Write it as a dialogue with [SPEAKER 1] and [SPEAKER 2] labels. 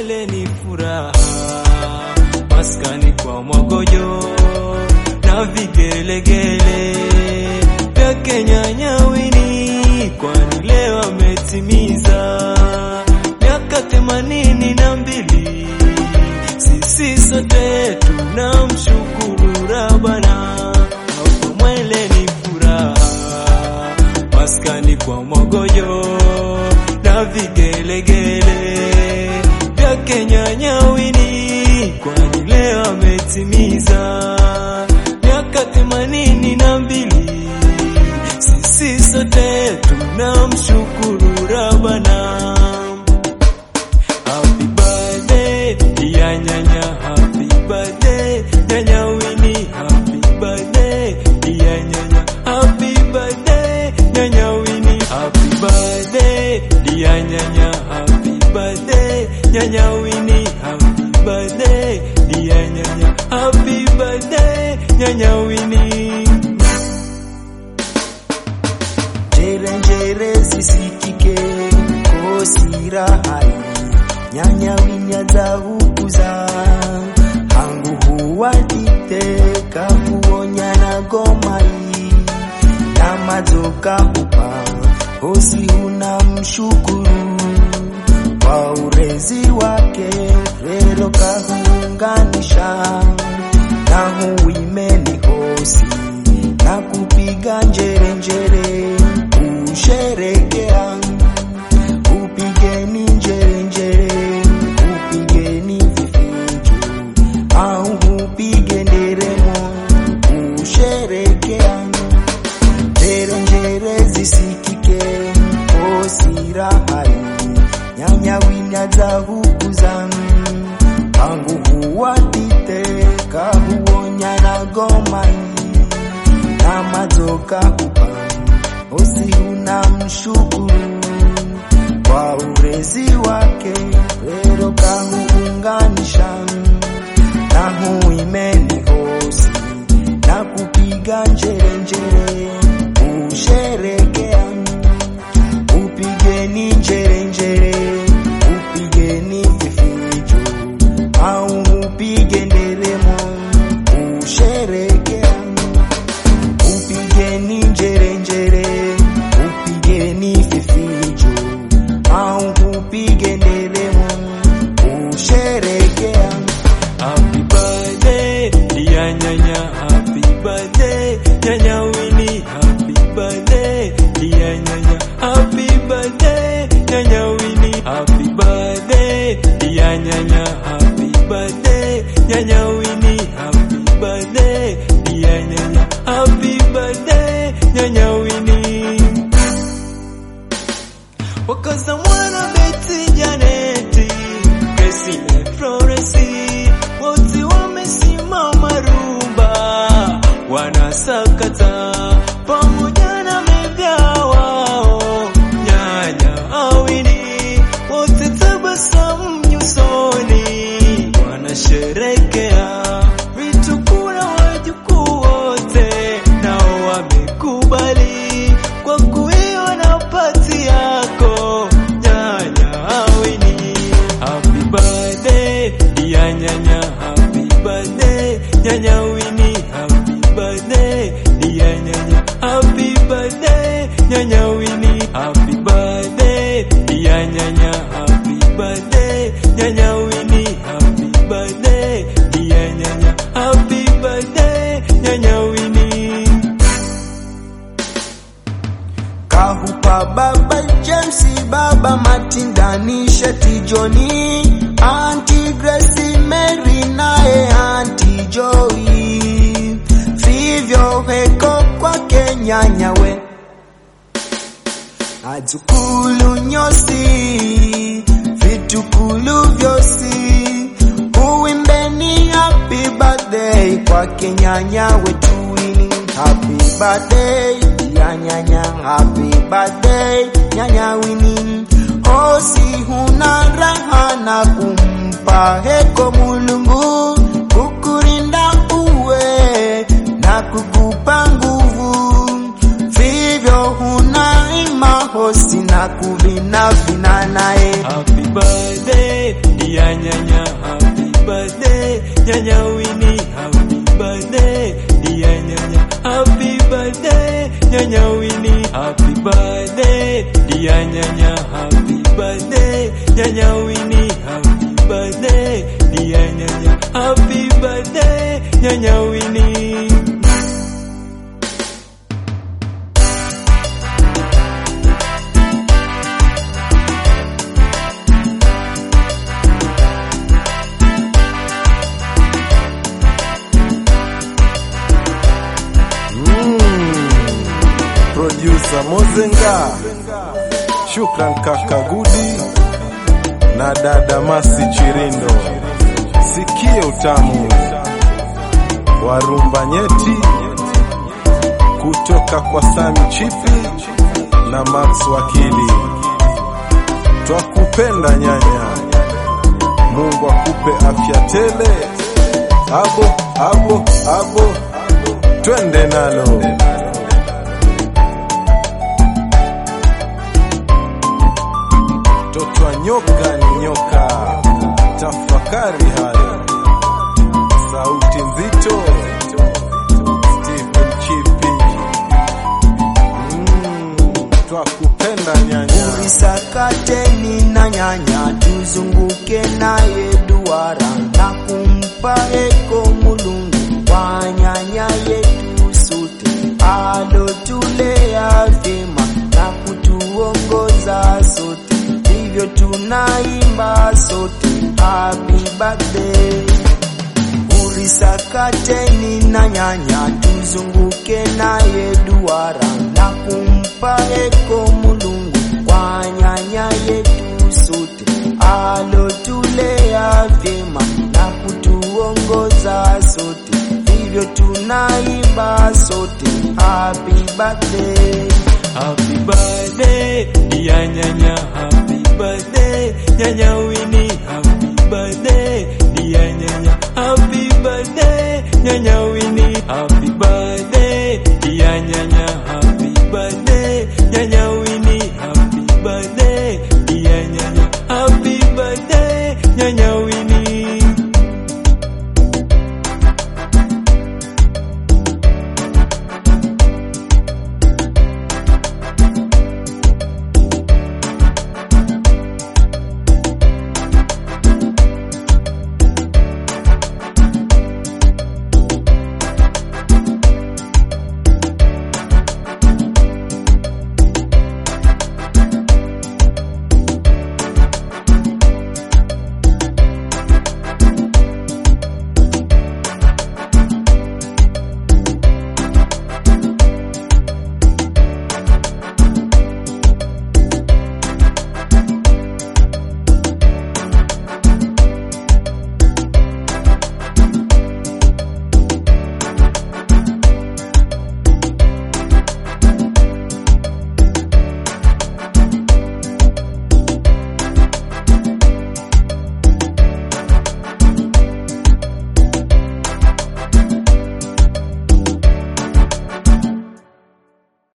[SPEAKER 1] mwele ni furaha, maskani kwa mwagojo na vigelegele vyake nyanyawini, kwani leo ametimiza miaka themanini na mbili. Sisi sote tunamshukuru Rabana, hapo mwele ni furaha, maskani kwa mwagojo na vigelegele vyake nyanyawini, kwani leo ametimiza miaka themanini na mbili. Sisi sote tunamshukuru Rabana. Happy birthday ya nyanya, happy birthday nyanya Winnie, happy birthday ya nyanya, happy birthday nyanya Winnie, happy birthday ya nyanya, happy birthday nyanya Winnie, happy birthday ya nyanya, happy birthday nyanya Winnie.
[SPEAKER 2] Njere njere zisikike kosira hai nyanya winya za hukuza hangu huwaditeka kuonya na gomai na mazoka hupa hosi huna mshukuru kwa urezi wake rero kahunganisha na huimeni hosi na kupiga njere njere kusherekea upigeni njere njere upigeni vifijo au upige nderemo kusherekea njere njere zisikike osira hai nyanya winya za hukuza angu huwaditeka huonya na gomai na mazoka hupa osi huna mshukuru kwa urezi wake rero kahuunganisha na huimeni hosi na kupiga njere njere kusherekea upigeni njere njere upigeni vifijo au upige nderemo kusherekea upigeni njere njere upigeni vifijo au upige nderemo kusherekea
[SPEAKER 1] Happy birthday ya nyanya, happy birthday nyanya Winnie, happy birthday ya nyanya, happy birthday nyanya Winnie, happy birthday ya nyanya, happy birthday nyanya Winnie, happy birthday ya nyanya, happy birthday nyanya Winnie. Wakaza mwana Beti Janeti, Kesile Floresi, wote wamesimama rumba, wanasakata pamoja na mega wao, nyanya awini, wote tabasamu nyusoni, wanasherekea vitukura wajukuu wote, nao wamekubali kwa kuiona pati yako nyanya awini. Happy birthday ya nyanya, happy birthday nyanya Winnie, happy birthday ya nyanya, happy birthday nyanya Winnie, happy birthday ya nyanya, happy birthday nyanya Winnie, happy birthday ya nyanya, happy birthday nyanya Winnie.
[SPEAKER 2] kahupa baba James baba Matindani Sheti Joni Auntie Grace Mary naye Auntie Joy vivyo heko kwake nyanyawe adzukulu nyosi vitukulu vyosi uimbeni happy birthday kwake nyanya wetuini happy birthday ya nyanya happy birthday nyanya wini hosi huna raha na kumpa heko mulungu kukurinda uwe na kukupa nguvu vivyo huna ima hosi na kuvina vina naye
[SPEAKER 1] Happy birthday dear nyanya, happy birthday, nyanya Winnie, happy birthday, dear nyanya, happy birthday, nyanya Winnie, happy birthday, dear nyanya, happy birthday, nyanya Winnie, happy birthday, dear nyanya, happy birthday, nyanya Winnie.
[SPEAKER 3] Producer Mozenga, shukran kaka Gudi na dada Masi Chirindo. Sikie utamu wa rumba nyeti kutoka kwa Sami Chipi na Max Wakili. Twakupenda nyanya, Mungu akupe afya tele. Abo abo abo, twende nalo. Mtoto wa nyoka ni nyoka, tafakari hayo. Sauti nzito, Stephen Chipi. Mm, twakupenda nyanya.
[SPEAKER 2] Urisakateni na nyanya, tuzunguke naye duara na kumpa eko Mulungu kwa nyanya yetu sote, alotulea vyema na kutuongoza sote, hivyo tunaimba sote happy birthday. Urisakateni na nyanya, tuzunguke naye duara na kumpa eko Mulungu kwa nyanya yetu sote, alotulea vyema na kutuongoza sote, hivyo tunaimba sote happy birthday.
[SPEAKER 1] Happy birthday, dear nyanya, happy birthday, nyanya Winnie, happy birthday, dear nyanya, happy birthday, nyanya Winnie, happy birthday, dear nyanya, happy birthday, nyanya